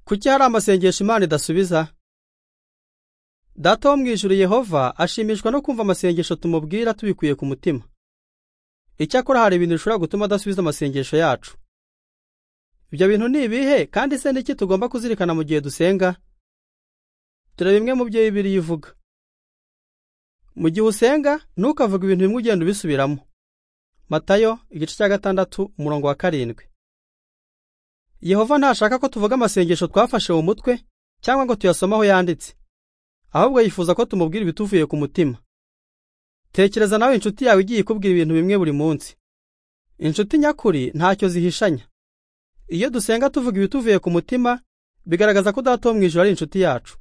Kuki hari amasengesho Imana idasubiza? Data wo mu ijuru Yehova ashimishwa no kumva amasengesho tumubwira tubikuye ku mutima. Icyakora hari ibintu bishobora gutuma adasubiza amasengesho yacu. Ibyo bintu ni ibihe kandi se niki tugomba kuzirikana mu gihe dusenga? Dore bimwe mu byo Bibiliya ivuga. Mu gihe usenga, ntukavuge ibintu bimwe ugenda ubisubiramo. Matayo igice cya gatandatu umurongo wa karindwi. Yehova ntashaka ko tuvuga amasengesho twafashe mu mutwe cyangwa ngo tuyasome aho yanditse. Ahubwo yifuza ko tumubwira ibituvuye ku mutima. Tekereza nawe inshuti yawe igiye ikubwira ibintu bimwe buri munsi. Inshuti nyakuri ntacyo zihishanya. Iyo dusenga tuvuga ibituvuye ku mutima, bigaragaza ko Data wo mu ijuru ari inshuti yacu.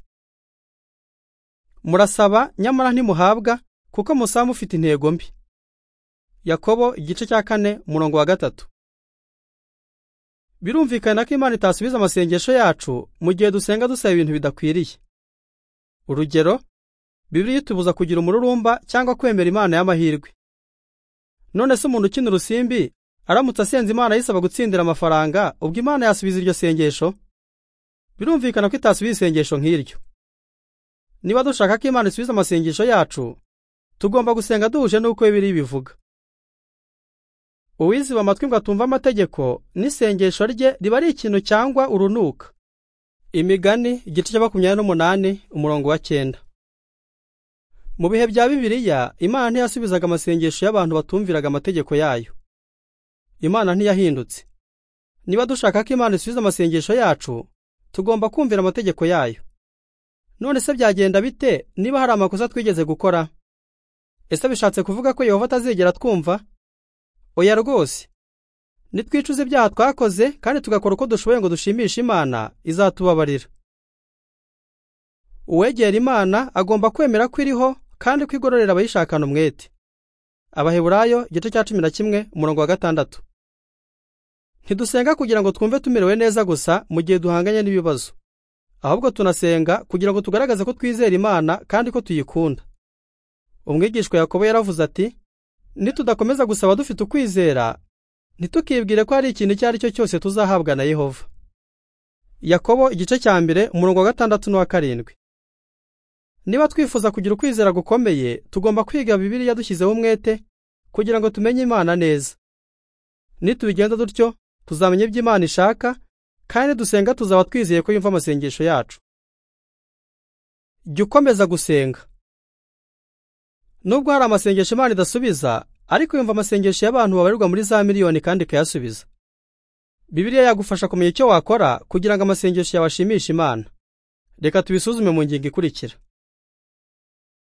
Murasaba nyamara ntimuhabwa kuko musaba mufite intego mbi. Yakobo igice cya kane umurongo wa gatatu. Birumvikana ko Imana itasubiza amasengesho yacu mu gihe dusenga dusaba ibintu bidakwiriye. Urugero, Bibiliya itubuza kugira umururumba cyangwa kwemera Imana y'amahirwe. None se umuntu ukina urusimbi aramutse asenze Imana yisaba gutsindira amafaranga ubwo Imana yasubiza iryo sengesho? Birumvikana ko itasubiza isengesho nk'iryo. Niba dushaka ko Imana isubiza amasengesho yacu, tugomba gusenga duhuje n'uko Bibiliya bivuga. Uwiziba amatwi ngo atumva amategeko n'isengesho rye riba ari ikintu cyangwa urunuka. Imigani igice cya makumyabiri n'umunani umurongo wa cyenda. Mu bihe bya Bibiliya, Imana ntiyasubizaga amasengesho y'abantu batumviraga amategeko yayo. Imana ntiyahindutse. Niba dushaka ko Imana isubiza amasengesho yacu, tugomba kumvira amategeko yayo. None se byagenda bite niba hari amakosa twigeze gukora? Ese bishatse kuvuga ko Yehova atazigera twumva? Oya rwose. Nitwicuze ibyaha twakoze kandi tugakora uko dushoboye ngo dushimishe Imana izatubabarira. Uwegera Imana agomba kwemera ko iriho kandi ko igororera abayishakana umwete. Abaheburayo igice cya cumi na kimwe umurongo wa gatandatu. Ntidusenga kugira ngo twumve tumerewe neza gusa mu gihe duhanganye n'ibibazo. ahubwo tunasenga kugira ngo tugaragaze ko twizera Imana kandi ko tuyikunda. Umwigishwa Yakobo yaravuze ati, nitudakomeza gusaba dufite ukwizera, ntitukibwire ko hari ikintu icyo ari cyo cyose tuzahabwa na Yehova. Yakobo igice cya mbere umurongo wa gatandatu n'uwa karindwi. Niba twifuza kugira ukwizera gukomeye, tugomba kwiga Bibiliya dushyizeho umwete kugira ngo tumenye Imana neza. Nitubigenda dutyo, tuzamenya ibyo Imana ishaka kandi dusenga tuzaba twizeye ko yumva amasengesho yacu. Jya ukomeza gusenga. Nubwo hari amasengesho Imana idasubiza, ariko yumva amasengesho y'abantu babarirwa muri za miliyoni kandi ikayasubiza. Bibiliya yagufasha kumenya icyo wakora kugira ngo amasengesho yawe ashimishe Imana. Reka tubisuzume mu ngingo ikurikira.